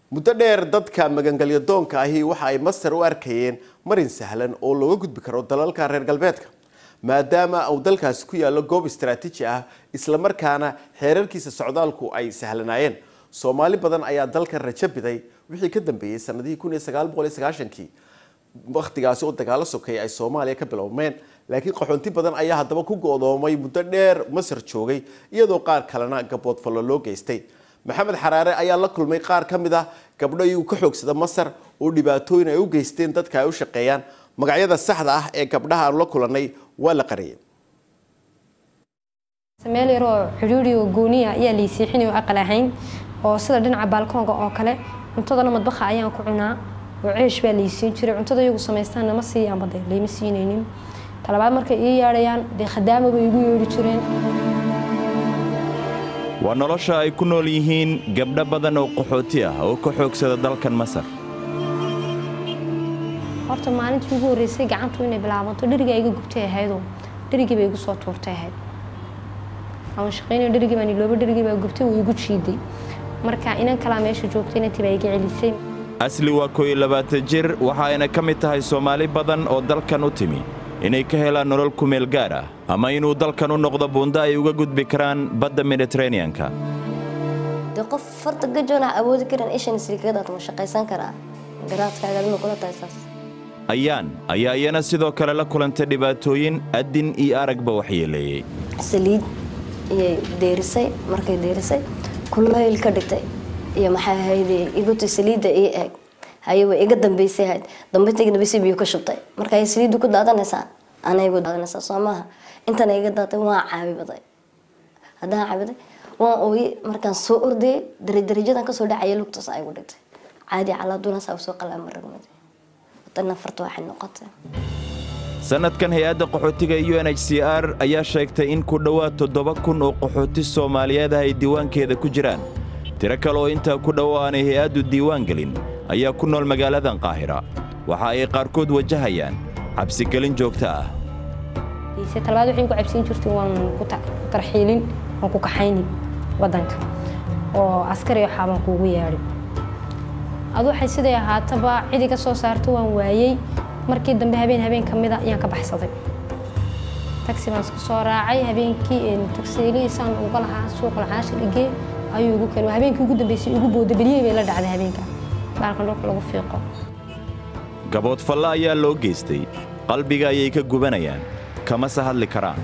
muddo dheer dadka magangelyo doonka ahi waxa ay masar u arkayeen marin sahlan oo looga gudbi karo dalalka reer galbeedka maadaama uu dalkaasi ku yaallo goob istaraatiiji ah islamarkaana xeerarkiisa socdaalku ay sahlanaayeen soomaali badan ayaa dalka rajo biday wixii ka dambeeyey sanadihii kii wakhtigaasi oo dagaalo sokeeye ay soomaaliya ka bilowmeen laakiin qaxoonti badan ayaa haddaba ku go-doomay muddo dheer masar joogay iyadoo qaar kalena gaboodfallo loo geystay maxamed xaraare ayaa la kulmay qaar ka mid ah gabdho iyagu ka xoogsada masar oo dhibaatooyin ay u geysteen dadka ay u shaqeeyaan magacyada saxda ah ee gabdhaha aanu la kulannay waa la qariyay meel yaroo xidhiidhi oo gooniya ayaa laysiixinay oo aqal ahayn oo sida dhinaca baalkoonga oo kale cuntadana madbaqa ayaan ku cunaa oo ceesh baa laysiin jiray cuntada iyagu samaystaan nama siiyaanba de layma siinaynin talabaad markay ii yeedhayaan dee khadaama bay igu yeedhi jireen waa nolosha ay ku nool yihiin gabdho badan oo qaxooti ah oo ka xoogsada dalkan masar horta maalintii ugu horreysay gacantu inay bilaabanto dherigaa iga gubtay ahaydoo dherigii bay igu soo tuurtay ahayd aan shaqaynay dherigii baan ilooba dherigii baa gubtay wuu igu jiiday marka inan kalaa meesha joogtay inantii baa iga celisay asli waa kooiyo labaatan jir waxa ayna ka mid tahay soomaali badan oo dalkan u timi inay ka helaan nolol kumeel gaar ah ama inuu dalkan u noqdo buundo ay uga gudbi karaan badda mediteraneanka dee qof farta gajoona awoodi karan ishan sirikadaad ma shaqaysan karaa garaadkaaga aduna kula tahay saas ayaan ayaa iyana sidoo kale la kulantay dhibaatooyin addin iyo aragba waxyeeleeyey saliid iyay deerisay markay deerisay kulayl ka dhigtay iyo maxay ahayd iguti saliidda ii eeg haye way iga dambaysay ahayd dambaytayga dambaysay biyo ka shubtay marka ay saliiddu ku daadanaysaa ana igu daadanaysaa soo maaha intana iga daatay waan caabibaday haddaan caabiday waan ooyey markaan soo ordayay darajarajadan kasoo dhacaya lugtaas ay igu dhigtay caadi calaadunaas usoo qalaama ragmaday wadana farta waxay noqotay sannadkan hay-adda qaxootiga u n h c r ayaa sheegtay in ku dhowaad toddoba kun oo qaxooti soomaaliyeed ah ay diiwaankeeda ku jiraan tiro kale oo intaa ku dhow aanay hay-addu diiwaan gelin ayaa ku nool magaaladan qaahira waxa ay qaarkood wajahayaan cabsigelin joogto ah talabaad waxay ku cabsiin jirtay waan ku tarxiilin waan ku kaxaynin waddanka oo askari oo xaaban kuugu yeedhay adu waxay siday ahaataba cidi ka soo saarta waan waayey markii dambe habeen habeen ka mida ayaan ka baxsaday taxi baan iska soo raacay habeenkii taxiliisaan uga lahaa suuqa lacaasha dhigee ayuu igu keenay habeenkii ugu dambeysay igu booda beliyey bay la dhacday habeenka baalkan dhulka lagu fiiqo gaboodfalle ayaa loo geystay qalbiga ayay ka gubanayaan kamase hadli karaan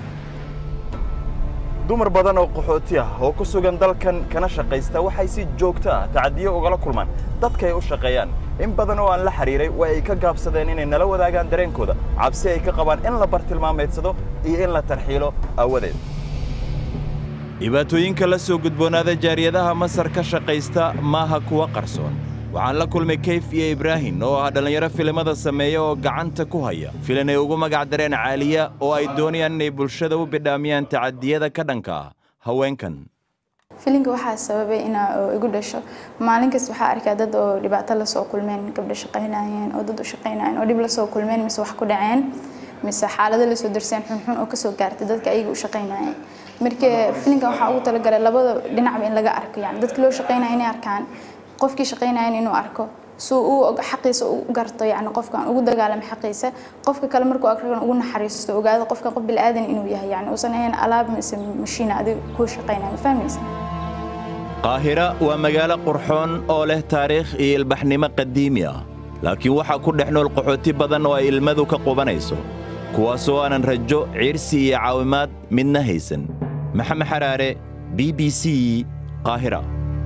dumar badan oo qaxooti ah oo ku sugan dalkan kana shaqaysta waxay si joogto ah tacadiyo ugala kulmaan dadkay u shaqeeyaan in badan oo aan la xidhiiray waa ay ka gaabsadeen inay nala wadaagaan dareenkooda cabsi ay ka qabaan in la bartilmaameedsado iyo in la tarxiilo aawadeed dhibaatooyinka la soo gudboonaada jaariyadaha masar ka shaqaysta maaha kuwa qarsoon waxaan la kulmay kayf iyo ibraahim oo ah dhallinyaro filimada sameeya oo gacanta ku haya filan ay ugu magac dareen caaliya oo ay doonayaan inay bulshada u bidhaamiyaan tacadiyada ka dhanka ah haweenkan filinka waxaa sababay inaa igu dhasho maalin kasta waxaa arkaa dad oo dhibaato lasoo kulmeen gabdho shaqaynayeen oo dad u shaqaynayeen oo dhib lasoo kulmeen mise wax ku dhaceen mise xaalado lasoo darseen xunxun oo kasoo gaartay dadka ayaga u shaqaynayeen marka filinkan waxaa ugu talagalay labada dhinacba in laga arko yani dadka loo shaqaynaya inay arkaan qofkii shaqaynayan inuu arko suu uu xaqiisa u garto yani qofkan ugu dagaalamo xaqiisa qofka kale markuu arkan ugu naxariisto ogaado qofkan qof bilaadan inuu yahay yani uusan ahayn alaab mise mashiina adiga kuu shaqaynaya ma fahmaysa qaahira waa magaalo qurxoon oo leh taariikh iyo ilbaxnimo qadiimi ah laakiin waxaa ku dhex nool qaxooti badan oo ay ilmadu ka qubanayso kuwaasoo aanan rajo ciirsi iyo caawimaad midna haysan maxamed xaraare b b c qaahira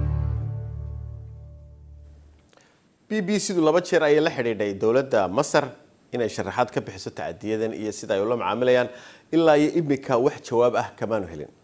b b c-du laba jeer ayay la xidhiidhay dowladda masar inay sharaxaad ka bixiso tacadiyadan iyo sida ay ula macaamilayaan ilaa iyo imika wax jawaab ah kamaanu helin